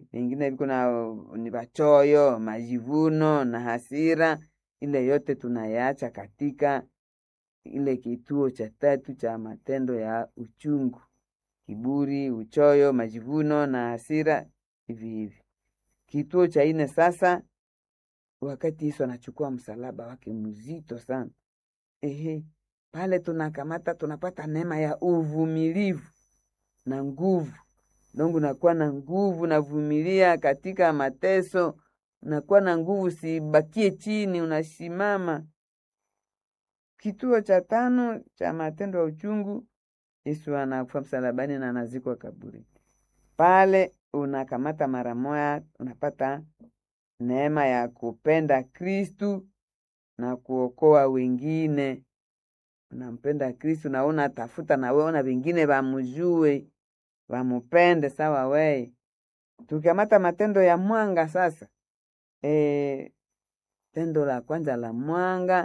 eh, wengine viko na ni wachoyo, majivuno na hasira. Ile yote tunayaacha katika ile kituo cha tatu cha matendo ya uchungu: kiburi, uchoyo, majivuno na hasira, hivi hivi. Kituo cha ine sasa, wakati Yesu anachukua msalaba wake mzito sana, ehe, pale tunakamata, tunapata neema ya uvumilivu na nguvu. Dongu nakuwa na nguvu, navumilia katika mateso, nakuwa na nguvu, sibakie chini, unasimama. Kituo cha tano cha matendo ya uchungu, Yesu anakufa msalabani na anazikwa kaburi. Pale unakamata mara moya, unapata neema ya kupenda Kristu na kuokoa wengine. Unampenda Kristu na unatafuta na wewe, ona wengine wamujue, wamupende sawa weye. Tukikamata matendo ya mwanga sasa, e, tendo la kwanza la mwanga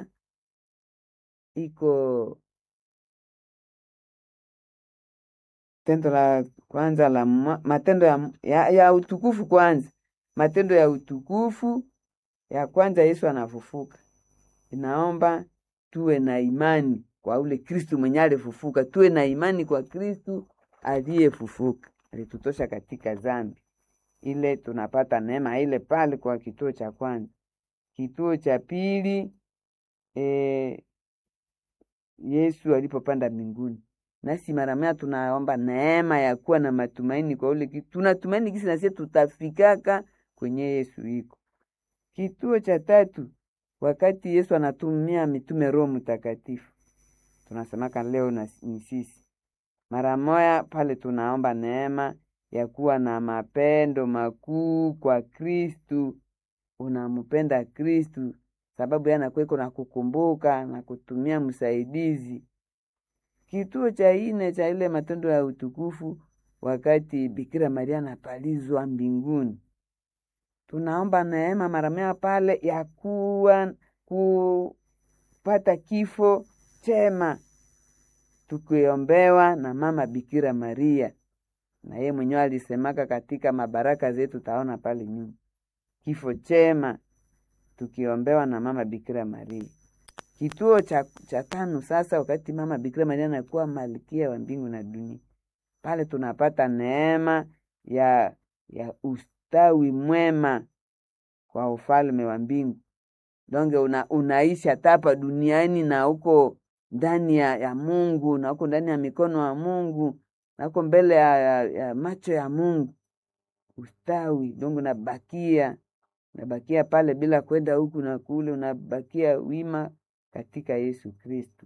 iko tendo la kwanza la mwa, matendo ya, ya, ya utukufu kwanza, matendo ya utukufu ya kwanza, Yesu anafufuka. Inaomba tuwe na imani kwa ule Kristu mwenye alifufuka, tuwe na imani kwa Kristu aliyefufuka, alitutosha katika zambi ile, tunapata neema ile pale kwa kituo cha kwanza. Kituo cha pili e, Yesu alipopanda mbinguni, nasi mara moja tunaomba neema ya kuwa na matumaini kwa ule kitu. Tunatumaini kisi nasie tutafikaka kwenye Yesu iko. Kituo cha tatu, wakati Yesu anatumia mitume Roho Mtakatifu, tunasemaka leo na ni sisi mara moya pale tunaomba neema ya kuwa na mapendo makuu kwa Kristu. Unampenda Kristu sababu yanakweko na kukumbuka na kutumia msaidizi. Kituo cha ine cha ile matendo ya utukufu, wakati Bikira Maria anapalizwa mbinguni, tunaomba neema mara moja pale ya kuwa kupata kifo chema, tukiombewa na mama Bikira Maria, na yeye mwenyewe alisemaka katika mabaraka zetu, taona pale nyuma, kifo chema tukiombewa na mama Bikira Maria. Kituo cha, cha tano sasa, wakati mama Bikira Maria anakuwa malkia wa mbingu na dunia, pale tunapata neema ya ya ustawi mwema kwa ufalme wa mbingu. Donge una, unaishi hata hapa duniani na uko ndani ya, ya Mungu na uko ndani ya mikono ya Mungu na uko mbele ya, ya, ya macho ya Mungu. Ustawi donge unabakia unabakia pale bila kwenda huku na kule, unabakia wima katika Yesu Kristu.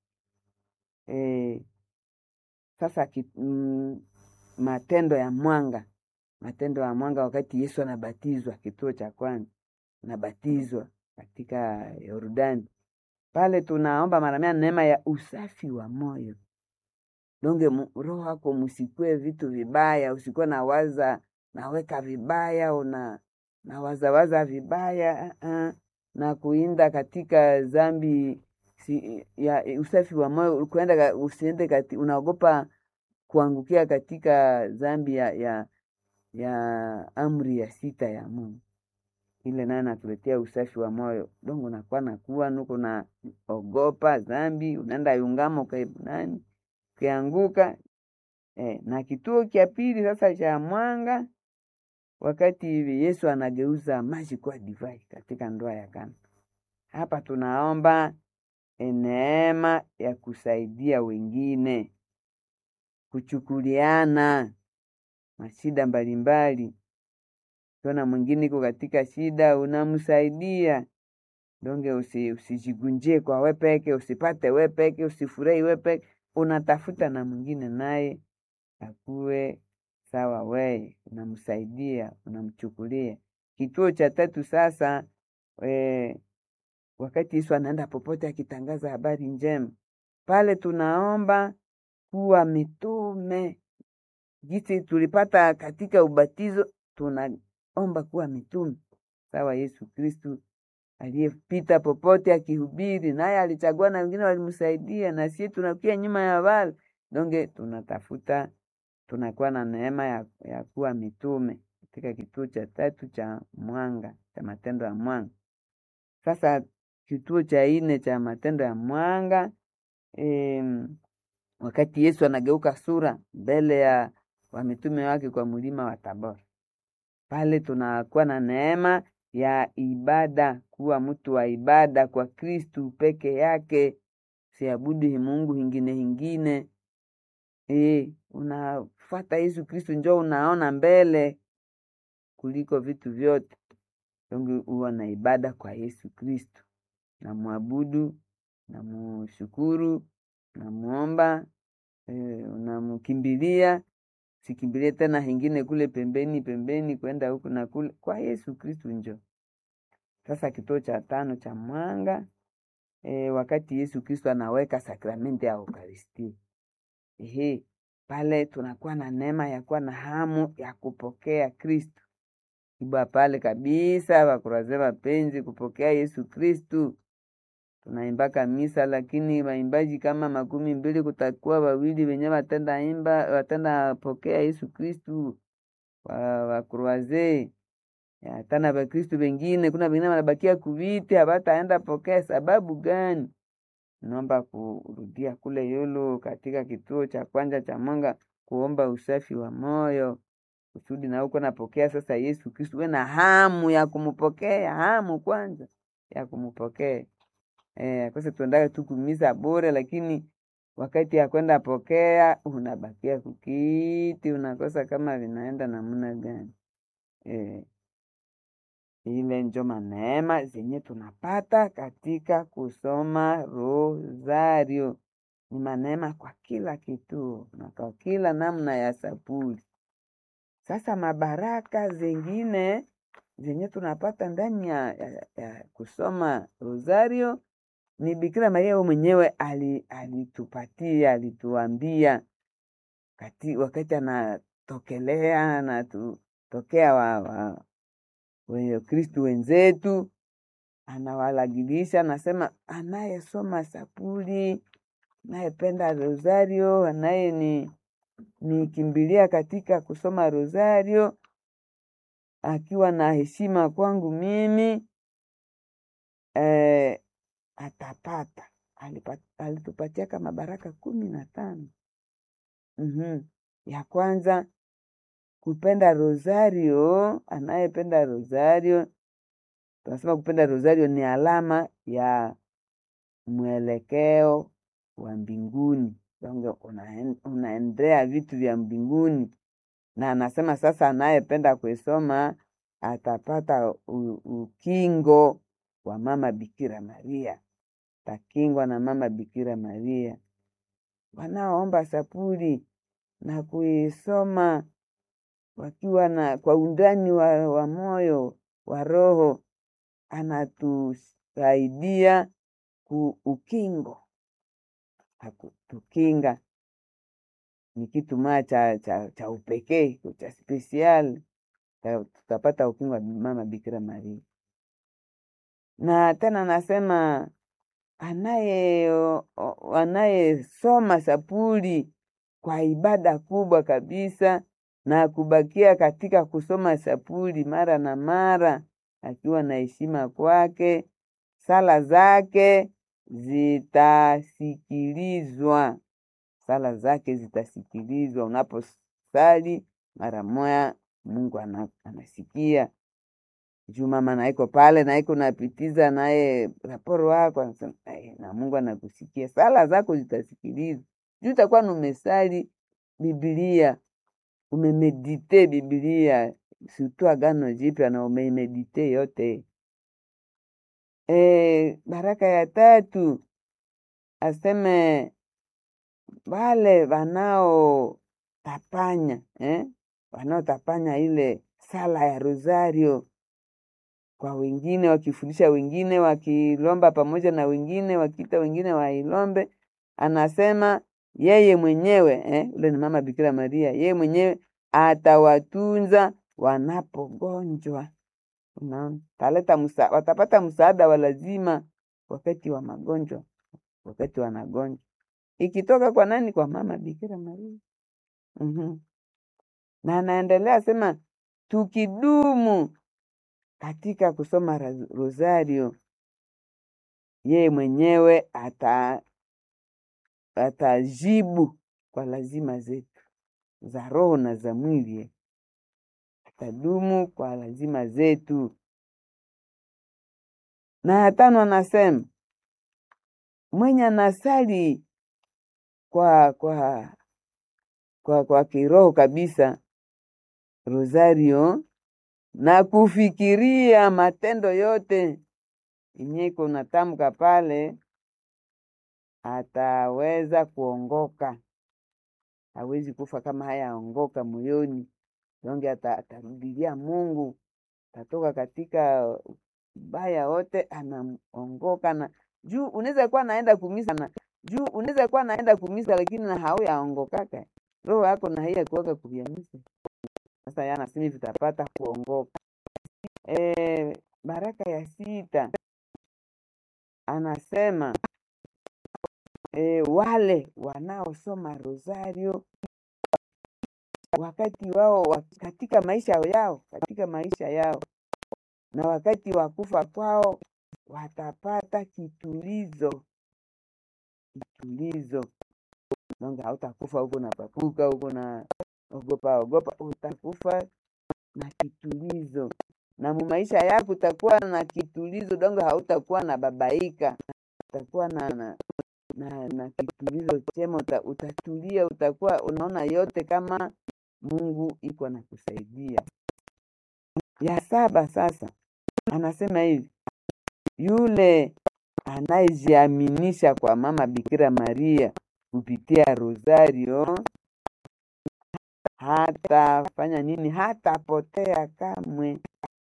E, sasa ki, mm, matendo ya mwanga, matendo ya mwanga wakati Yesu anabatizwa, kituo cha kwanza anabatizwa katika Yordani, pale tunaomba mara mia neema ya usafi wa moyo donge roho wako musikwe vitu vibaya, usikuwe na waza naweka vibaya una na wazawaza vibaya uh, uh, na kuinda katika zambi si, ya usafi wa moyo kuenda usiende kati, unaogopa kuangukia katika zambi ya, ya, ya amri ya sita ya Mungu. Ile naye natuletea usafi wa moyo dongo, nakuwa nakuwa nuko na ogopa zambi, unaenda yungamo nani ukianguka eh. Na kituo cha pili sasa cha mwanga wakati hivi Yesu anageuza maji kuwa divai katika ndoa ya Kana. Hapa tunaomba neema ya kusaidia wengine, kuchukuliana mashida mbalimbali. Kiona mwingine iko katika shida, unamsaidia donge, usi, usijigunjie kwa wepeke, usipate wepeke, usifurahi wepeke, unatafuta na mwingine naye akuwe sawa weye, unamsaidia unamchukulia. Kituo cha tatu sasa, we, wakati Yesu anaenda popote akitangaza habari njema, pale tunaomba kuwa mitume jinsi tulipata katika ubatizo, tunaomba kuwa mitume sawa Yesu Kristu aliyepita popote akihubiri, naye alichagua na wengine walimsaidia, na sie tunakuya nyuma ya wale donge tunatafuta tunakuwa na neema ya, ya kuwa mitume katika kituo cha tatu cha mwanga cha matendo ya mwanga. Sasa kituo cha nne cha matendo ya mwanga em, wakati Yesu anageuka sura mbele ya wamitume wake kwa mlima wa Tabora, pale tunakuwa na neema ya ibada, kuwa mtu wa ibada kwa Kristu peke yake, siabudi Mungu hingine hingine. E, unafuata Yesu Kristu, njo unaona mbele kuliko vitu vyote. Donge huwa na ibada kwa Yesu Kristu, namwabudu, namushukuru, namuomba, e, unamkimbilia sikimbilie tena hingine kule pembeni pembeni kwenda huku na kule, kwa Yesu Kristu njo. Sasa kituo cha tano cha mwanga e, wakati Yesu Kristu anaweka sakramenti ya Eukaristia. Ehe, pale tunakuwa na neema ya kuwa na hamu ya kupokea Kristu ibwa pale kabisa, wakuraze wapenzi kupokea Yesu Kristu. Tunaimbaka misa, lakini waimbaji kama makumi mbili kutakuwa wawili wenye watenda imba watenda pokea Yesu Kristu wa wakruaze tana Wakristu wengine, kuna wengine wanabakia kuviti hawataenda pokea. Sababu gani? Naomba kurudia kule yulu katika kituo cha kwanza cha mwanga, kuomba usafi wa moyo kusudi na uko napokea sasa Yesu Kristu, we na hamu ya kumupokea, hamu kwanza ya kumupokea. Eh, akose tuendaga tu kumisa bure, lakini wakati ya kwenda pokea unabakia kukiti, unakosa kama vinaenda namna gani? Eh, ile njo maneema zenye tunapata katika kusoma rosario. Ni maneema kwa kila kituo na kwa kila namna ya sapuli. Sasa mabaraka zengine zenye tunapata ndani ya, ya, ya kusoma rosario ni Bikira Maria yeye mwenyewe alitupatia, alituambia kati wakati anatokelea anatutokea wa, wa wenye Kristu wenzetu, anawalagilisha anasema, anayesoma sapuli, anayependa rosario, anaye ni nikimbilia katika kusoma rosario akiwa na heshima kwangu mimi eh, atapata alitupatia kama baraka kumi na tano. mm-hmm. Ya kwanza kupenda rosario, anayependa rosario, tunasema kupenda rosario ni alama ya mwelekeo wa mbinguni, unaendea vitu vya mbinguni, na anasema sasa, anayependa kuisoma atapata u, ukingo wa mama Bikira Maria, takingwa na mama Bikira Maria. Wanaoomba sapuli na kuisoma wakiwa na kwa undani wa, wa moyo wa roho, anatusaidia ku ukingo, akutukinga ni kitu maa cha, cha, cha upekee cha spesial, tutapata ukingo wa mama Bikira Maria na tena nasema anaye anayesoma sapuli kwa ibada kubwa kabisa na kubakia katika kusoma sapuli mara na mara, akiwa na heshima kwake, sala zake zitasikilizwa, sala zake zitasikilizwa. Unaposali mara moya, Mungu anasikia juu mama naiko pale naiko napitiza naye raporo wako na Mungu anakusikia, sala zako zitasikilizwa. Juu utakuwa numesali Biblia, umemedite Biblia sutu Agano Jipya na umeimedite yote. E, baraka ya tatu aseme wale wanaotapanya eh? wanaotapanya ile sala ya rosario kwa wengine, wakifundisha wengine, wakilomba pamoja na wengine, wakiita wengine wailombe. Anasema yeye mwenyewe eh, ule ni mama Bikira Maria, yeye mwenyewe atawatunza wanapogonjwa. Unaona, taleta musa, watapata msaada wa lazima wakati wa magonjwa, wakati wanagonjwa, ikitoka kwa nani? Kwa mama Bikira Maria. mm-hmm. na anaendelea sema tukidumu katika kusoma ra- rosario, yeye mwenyewe ata atajibu kwa lazima zetu za roho na za mwili, atadumu kwa lazima zetu. Na ya tano anasema mwenye anasali kwa kwa kwa, kwa kiroho kabisa rosario na kufikiria matendo yote yenye iko natamka pale, ataweza kuongoka. Hawezi kufa kama hayaongoka moyoni, donge ata- atarudilia Mungu, atatoka katika ubaya wote, anaongoka na juu. Unaweza kuwa naenda kumisa na juu, unaweza kuwa naenda kumisa lakini na hauyaongokaka roho yako na haiya kuwaka kuvyamisa. Sasa yeye anasema hivi tutapata kuongoka. E, baraka ya sita anasema e, wale wanaosoma rosario wakati wao wa, katika maisha yao katika maisha yao na wakati wa kufa kwao watapata kitulizo kitulizo nonga hautakufa huko na papuka huko na ogopa ogopa utakufa na kitulizo na mu maisha yako utakuwa na kitulizo dongo hautakuwa na babaika utakuwa na, na, na, na kitulizo chema uta, utatulia utakuwa unaona yote kama mungu iko na kusaidia ya saba sasa anasema hivi yule anayejiaminisha kwa mama bikira maria kupitia rosario hatafanya nini hatapotea kamwe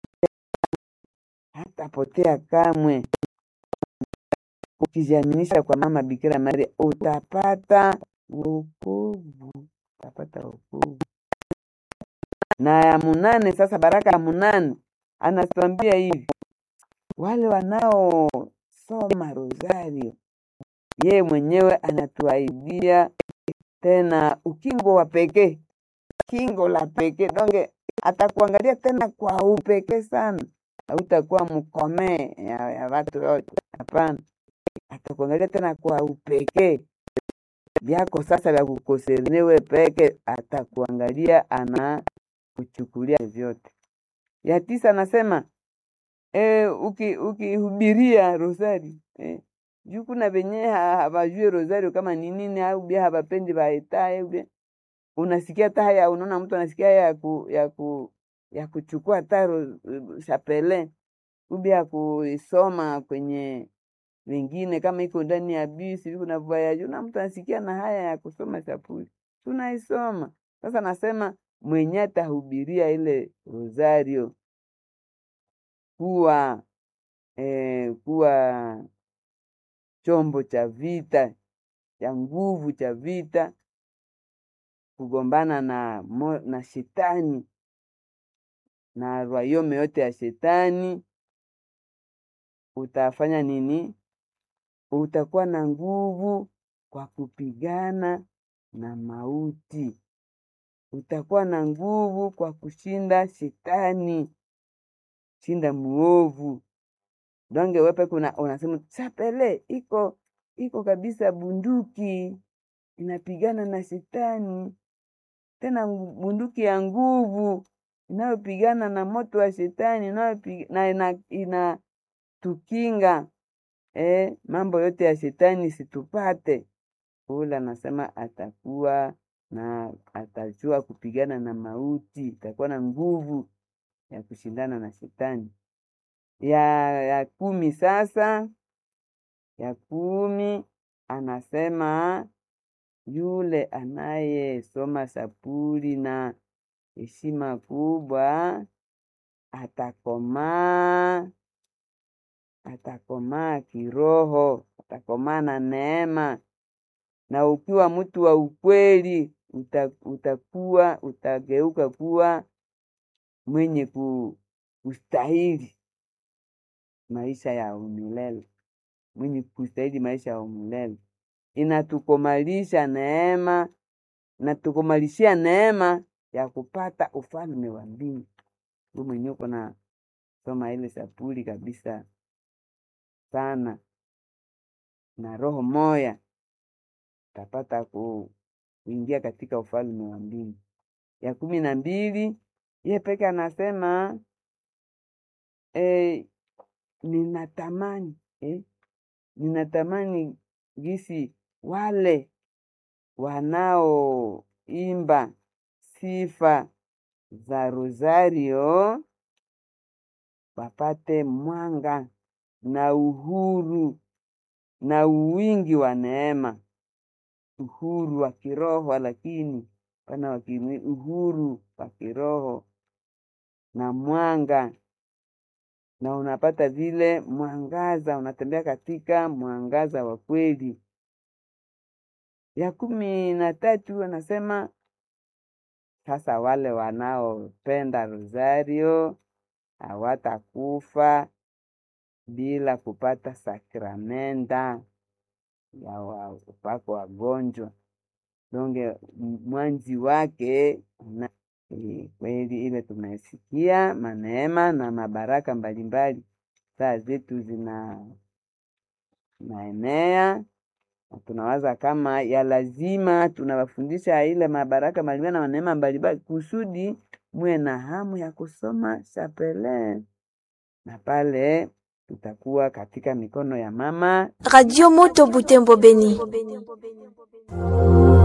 hatapotea kamwe ukijiaminisha kwa mama bikira maria utapata wokovu utapata wokovu na ya munane sasa baraka ya munane anatuambia hivi wale wanaosoma rosario yeye mwenyewe anatuaidia tena ukingo wa pekee kingo la pekee donge atakuangalia tena kwa upekee sana hautakuwa mkomee ya, ya watu wote hapana atakuangalia tena kwa upekee vyako sasa vya kukosernewe peke atakuangalia ana kuchukulia vyote ya tisa anasema e, uki ukihubiria rosari eh, juu kuna venye ha- hawajue rosario kama ni nini au bia hawapendi waetae bia unasikia hata haya unaona mtu anasikia haya ya ku, ya ku, ya kuchukua hata ro- chapele ubia ya kuisoma kwenye wengine kama iko ndani ya bisi viko na voyage na mtu anasikia na haya ya kusoma chapuli tunaisoma sasa nasema mwenye atahubiria ile rosario kuwa eh, kuwa chombo cha vita cha nguvu cha vita kugombana na, mo, na shetani na rwayome yote ya shetani utafanya nini utakuwa na nguvu kwa kupigana na mauti utakuwa na nguvu kwa kushinda shetani shinda muovu donge wepe kuna unasema chapele iko iko kabisa bunduki inapigana na shetani tena ngu- bunduki ya nguvu inayopigana na moto wa shetani inayopi- na ina, ina tukinga eh, mambo yote ya shetani situpate ule anasema atakuwa na atajua kupigana na mauti atakuwa na nguvu ya kushindana na shetani ya ya kumi sasa ya kumi anasema yule anayesoma sapuli na heshima kubwa atakomaa atakomaa kiroho atakomaa na neema na ukiwa mtu wa ukweli uta, utakuwa utageuka kuwa mwenye ku, kustahili maisha ya umilele mwenye kustahili maisha ya umilele inatukomalisha neema inatukomalishia neema ya kupata ufalme wa mbingu we mwenye uko na soma ile sapuli kabisa sana na roho moya utapata ku, kuingia katika ufalme wa mbingu. Ya kumi na mbili ye peke anasema eh, ninatamani eh, ninatamani gisi wale wanaoimba sifa za Rosario wapate mwanga na uhuru na uwingi wa neema, uhuru wa kiroho, lakini pana wa kimwili, uhuru wa kiroho na mwanga, na unapata vile mwangaza, unatembea katika mwangaza wa kweli. Ya kumi na tatu anasema sasa wale wanaopenda Rosario hawatakufa bila kupata sakramenta ya wa- upako wagonjwa donge mwanzi wake na eh, kweli ile tumesikia maneema na mabaraka mbalimbali, saa zetu zina naenea na tunawaza kama ya lazima tunawafundisha ile mabaraka mbalimbali na maneema mbalimbali kusudi muwe na hamu ya kusoma Chapelin, na pale tutakuwa katika mikono ya mama Radio Moto Butembo Beni.